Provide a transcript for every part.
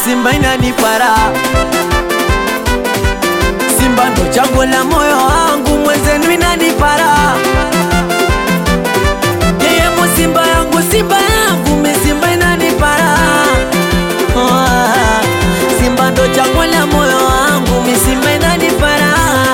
Simba inanipara Simba ndo chaguo la moyo wangu, mwenzenu inanipara yeye mu Simba yangu, Simba yangu, mi Simba inanipara Ah, Simba ndo chaguo la moyo wangu, mi Simba inanipara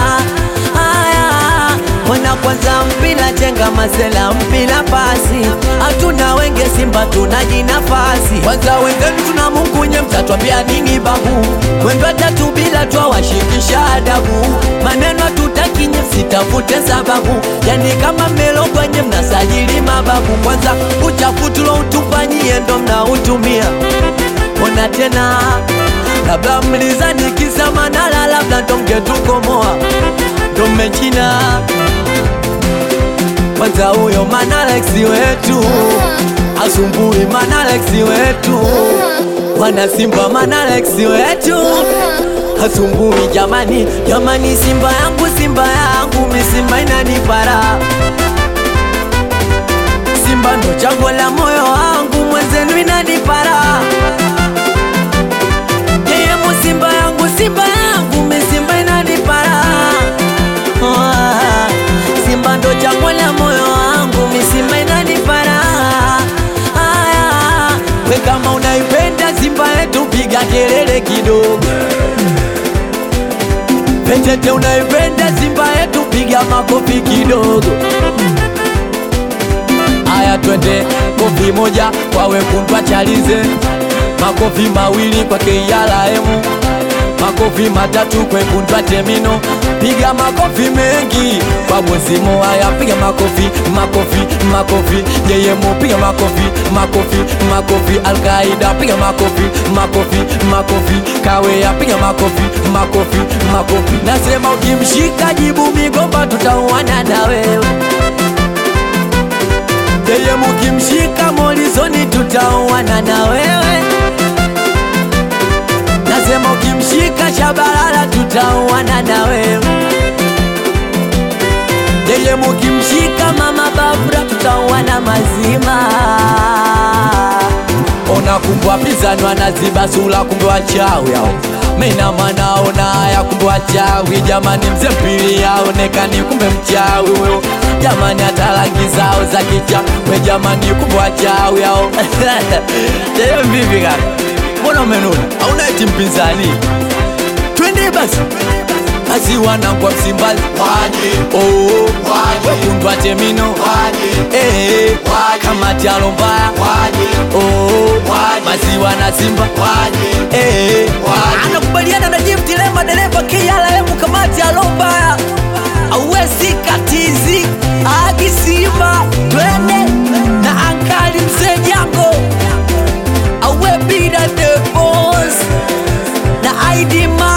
Aya, Ona kwanza mpila chenga masela mpila pasi hatuna wenge Simba tunaji nafasi kwanza wengenu tuna Mungu nye mtatwambia nini babu mwendo tatu bila twawashikisha adabu maneno tutaki nye msitafute sababu yani kama mmelogwa nye mnasajili mababu kwanza uchafu tuloutufanyie ndo mnautumia ona tena labda mlizani kisa Manara labda ndo mngetukomoa ndo mmechina kwanza huyo Manalex wetu asumbui Manalex wetu wana Simba Manalex wetu asumbui jamani jamani Simba yangu Simba yangu mi Simba inanipara Simba ndo chaguo la moyo wangu mwenzenu inanipara yeye mu Simba yangu Simba yangu mi Simba inanipara Ah, Simba ndo chaguo la moyo wangu, mi Simba inanipara. Aya, we kama unaipenda Simba yetu piga kelele kidogo. Petete unaipenda Simba yetu piga makofi kidogo. Aya, twende kofi moja kwa wekundu achalize, makofi mawili kwa KRM makofi matatu kwekundwa temino piga makofi mengi kwa bozimo haya piga makofi makofi makofi jeyemo piga makofi makofi makofi alkaida piga makofi makofi makofi kaweya piga makofi makofi makofi nasema ukimshika jibu migomba tutauana na wewe jeyemo ukimshika molizoni tutauana na wewe Nasema ukimshika Shabalala tutauana na wewe. Yeye mukimshika Mama Bafra tutauana mazima. Ona kumbe wapinzani wanaziba sura, kumbe wachawi hao. Mina mwanaona haya, kumbe wachawi jamani. Mzee mpili aonekani, kumbe mchawi huyo jamani. Hata rangi zao za kicha we jamani, kumbe wachawi hao. Leo vipi kaka? Mbona umenuna? Hauna eti mpinzani? Twende basi basi, wanangwa Msimbazi Waje, oh, Waje. wekundwa temino waje, eh, Waje. kama tialo mbaya waje, oh, Waje. maziwa na Simba waje, eh, Waje. anakubaliana na Jim Tilema, dereva KLM, kamati ya Lomba awesi katizi agi Simba, twende na ankali mzee Jango awe bida the boss na ID